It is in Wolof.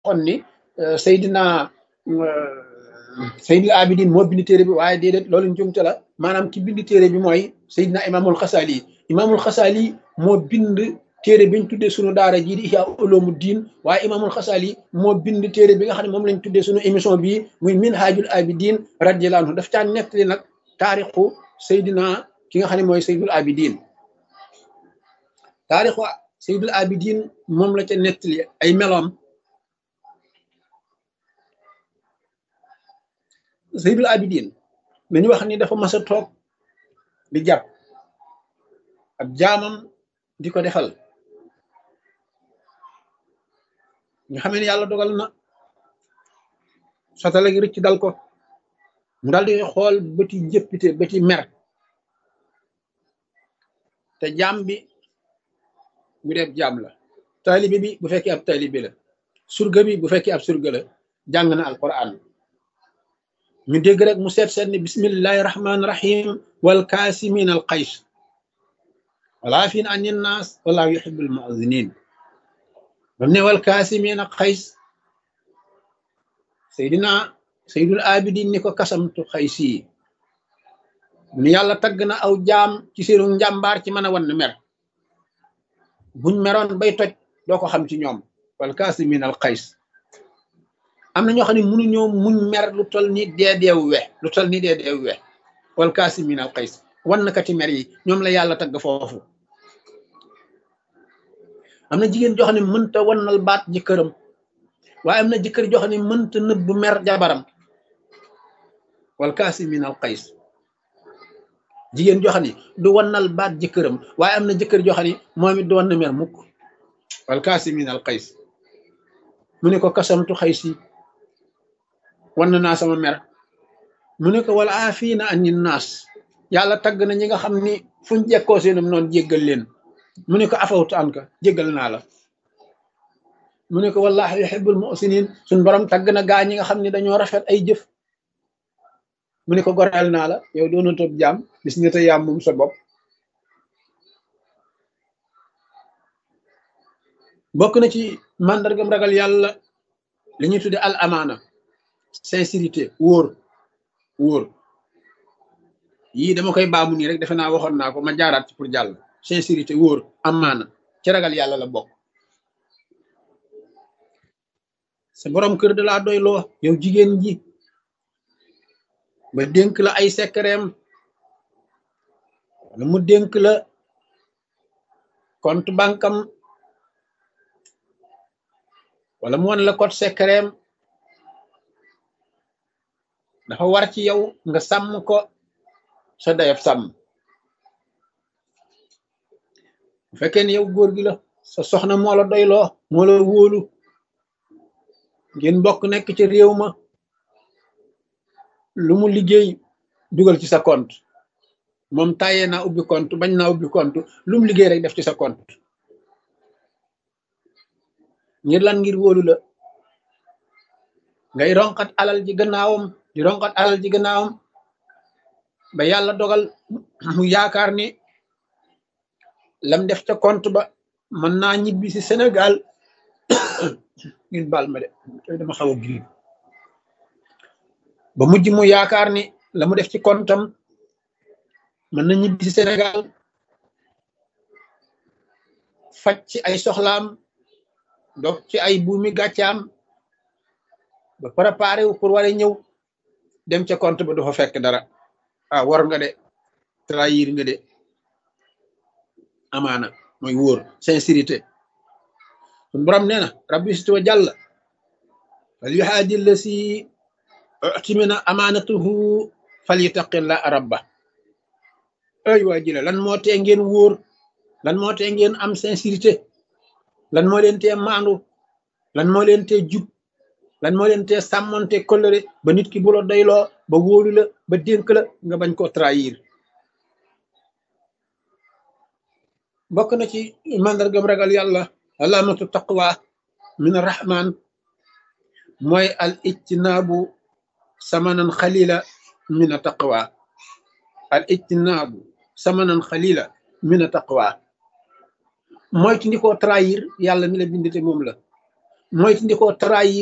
waxoon ni Seydina Seydil Abidin moo bind téere bi waaye déedéet loolu njumte la maanaam ki bind téere bi mooy Seydina Imaamul Xasaali Imaamul Xasaali moo bind téere biñ tuddee sunu daara jii di Ihya Uloomu Diin waaye Imaamul Xasaali moo bind téere bi nga xam ne moom lañ tuddee sunu émission bii muy Minhajul Abidin radiyallahu anhu daf caa nettali nag taarixu Seydina ki nga xam ne mooy Seydul Abidin taarixu Seydul Abidin moom la ca nettali ay meloom Seydul Abidin dañu wax ni dafa mas a toog di jàpp ab jaamam di ko defal nga xamee ne yàlla dogal na satala gi rëcc dal ko mu daal di xool bëti jëppite bëti mer te jaam bi bu dee jaam la taalibe bi bu fekkee ab taalibe la surga bi bu fekkee ab surga la jàng na alquran ñu dégg rek mu seet seet ni bismillahi rahmaani rahim wal kaasimin al qays wala fin an innaas wallahu yuhibbul mu'zinin bam ne wal kaasimin al qays seydina seydul abidin ni ko kasamtu xaysi mu ni yàlla tagg na aw jaam ci seenu njàmbaar ci mën a wan mer buñ meroon bay toj doo ko xam ci ñoom wal kaasimin al qays am na ñoo xam ne mënuñoo muñ mer lu tol ni deedeewu we lu tol ni deedeewu we wal kaasimin al qays wan na kati mer yi ñoom la yàlla tagg foofu am na jigéen joo xam ne mënta wannal baat jëkkëram waaye am na jëkkër joo xam ne mënta nëbb mer jabaram wal kaasimin al qays jigéen joo xam ne du wannal baat jëkkëram waaye am na jëkkër joo xam ne moom it du wan na mer mukk wal kaasimin al qays mu ne ko kasamtu xaysi wan naa sama mer mu ne ko wala aafina anin naas yàlla tagg na ñi nga xam ni fuñ jekkoo seenum noonu jéggal leen mu ne ko afawtu an ka jéggal naa la mu ne ko wallahi yuhibbul muhsinin suñ borom tagg na gaa ñi nga xam ne dañoo rafet ay jëf mu ne ko goreel naa la yow doona toog jaam bis nga te yaam moom sa bopp bokk na ci màndargam ragal yàlla li ñuy tudde al amaana sincérité wóor wóor yii dama koy baamu nii rek defe naa waxoon naa ko ma jaaraat ci pour jàll sincérité wóor amaana ci ragal yàlla la bokk sa borom kër da laa doy loo yow jigéen ji ba dénk la ay sekkereem wala mu dénk la compte bankam wala mu won la code secret dafa war ci yow nga sàmm ko sa dayab sàmm bu fekkee ne yow góor gi la sa soxna moo la doyloo moo la wóolu ngeen bokk nekk ci réew ma lu mu liggéey dugal ci sa compte moom tàyyee naa ubbi compte bañ naa ubbi compte lu mu liggéey rek def ci sa compte ngir lan ngir wóolu la ngay ronkat alal ji gannaawam di ronkat alal ji gannaawam ba yàlla dogal mu yaakaar ni lam def ca compte ba mën naa ñibbi si Sénégal ngeen baal ma de tey dama xaw a grippe ba mujj mu yaakaar ni la mu def ci comptam mën na ñibbi si Sénégal faj ci ay soxlaam donc ci ay buumi gàccaam ba préparé wu pour war a ñëw dem ca compte ba du fa fekk dara ah war nga de trahir nga de amaana mooy wóor sincérité sun borom nee na rabbi situ wa jàll fal yuhaadi la si utimina amaanatuhu fal yutaqilla rabba ay waa jile lan moo tee ngeen wóor lan moo tee ngeen am sincérité lan moo leen tee maandu lan moo leen tee jub lan moo leen tee sàmmonte kolëre ba nit ki bu la doyloo ba wóolu la ba dénk la nga bañ koo trahir bokk na ci màndargam ragal yàlla alaamatu taqwa min arrahman mooy al ijtinaabu samanan xalila min a taqwa al ijtinaabu samanan xalila min a taqwa moytu ndi koo trahir yàlla mi la bindite moom la moytu ndi ko trahir